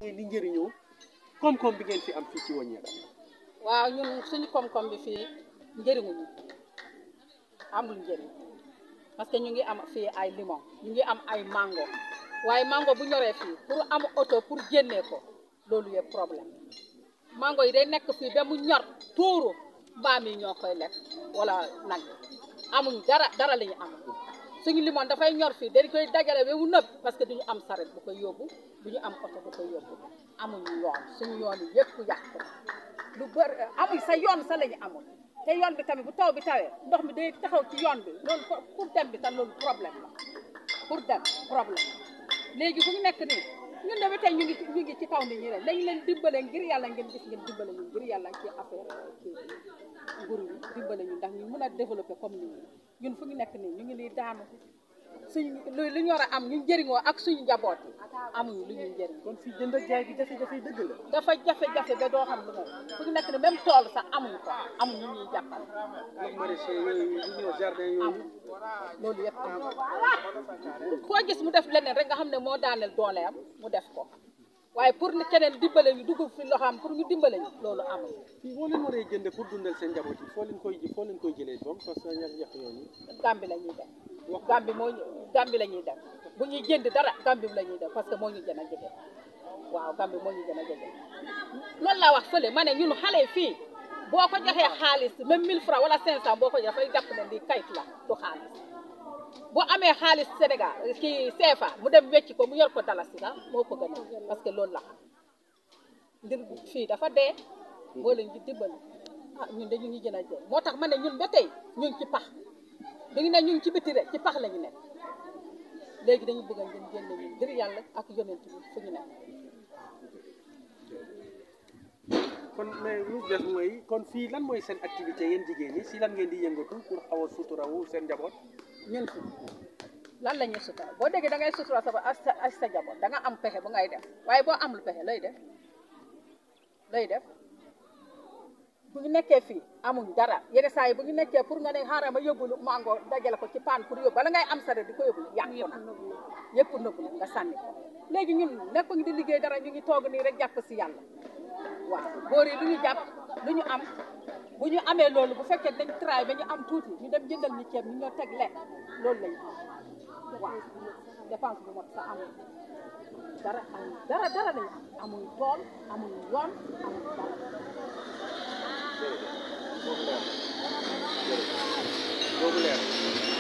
di njëriñoo koom-koom bi ngeen fi am fii ci Wanyela waaw ñun suñu koom-koom bi fii njëriñuñu amul njëriñ parce que ñu ngi am fii ay limon ñu ngi am ay mango waaye mango bu ñoree fii pour am oto pour génnee ko loolu yëpp problème mango yi day nekk fii ba mu ñor tuuru mbaam yi ñoo koy lekk wala nag amuñ dara dara la ñu am suñu limon dafay ñor fii dañ koy dajale ba mu nëb parce que duñu am saret bu koy yóbbu duñu am oto bu koy yóbbu amuñu yoon suñu yoon yi yëpp yàqu lu bëri amuñ sa yoon sa la ñu amul te yoon bi tamit bu taw bi tawee ndox mi day taxaw ci yoon bi loolu pour dem bi tam loolu problème la pour dem problème léegi fu ñu nekk nii ñun de ba tey ñu ngi ñu ngi ci kaw nit ñi rek dañu leen dimbale ngir yàlla ngeen gis ngeen dimbale ñu ngir yàlla ci affaire kii nguur yi dimbale ñu ndax ñu mën a développer comme nit ñi ñun fu ñu nekk nii ñu ngi nii daanu suñ lu lu ñu war a am ñu njëriñoo ak suñu njaboot yi amuñu lu ñuy njëriñ kon fii jënd ak jaay bi jafe-jafe dëgg la dafa jafe-jafe ba doo xam lu moom fu ñu nekk ni même tool sax amuñu ko amuñu ñuy jàppal ak maraîcher yooyu li ñuy wax jardin yooyu loolu yëpp am koo gis mu def leneen rek nga xam ne moo daaneel dooleem mu def ko waaye pour ni keneen dimbale ñu dugg fi loo xam pour ñu dimbale ñu loolu amul fii boo leen waree jënd pour dundal seen njaboot yi foo leen koy foo leen koy jëlee doom parce que ñax ñax yooyu Gàmbi la ñuy dem Gàmbi moo ñu Gàmbi la ñuy dem bu ñuy jënd dara Gàmbi la ñuy dem parce que moo ñu gën a jege waaw Gàmbi moo ñu gën a jege loolu laa wax fële ma ne ñun xale fii boo ko joxee xaalis même 1000 francs wala 500 boo ko jox dafay jàpp ne lii kayit la du xaalis boo amee xaalis Sénégal kii CFA mu dem wecc ko mu yor ko dalasi sax moo ko gën a parce que loolu la xam ndir fii dafa dee boo leen di dimbali ah ñun de ñu ngi gën a jël moo tax ma ne ñun ba tey ñu ngi ci pax dañu ne ñu ngi ci biti rek ci pax la ñu nekk léegi dañu bëgg a ngeen génne ñun ngir yàlla ak yonent bi fu ñu nekk kon mais lu des mooy kon fii lan mooy seen activité yéen jigéen ñi si lan ngeen di yëngatu pour xaw a suturawu seen njaboot ñun fi lan la ñuy sutura boo déggee da ngay sutura sa bopp ak sa ak sa njaboot da nga am pexe bu ngay def waaye boo amul pexe lay def lay def bu ñu nekkee fii amuñ dara yenn saa yi bu ñu nekkee pour nga ne xaaral ma yóbbu mango dajale ko ci paan pour yóbbu bala ngay am sare di ko yóbbu yàqu na yëpp nëbbu na nga sànni ko léegi ñun nekkuñ di liggéey dara ñu ngi toog nii rek jàpp si yàlla waaw góor yi lu ñu jàpp lu ñu am bu ñu amee loolu bu fekkee dañ travail ba ñu am tuuti ñu dem jëndal ñu ceeb ñu ñoo teg lekk loolu lañu am waaw dépense bu mot sa amul dara amul dara dara lañu am amul tool amul yoon amul dara boobu leer boobu leer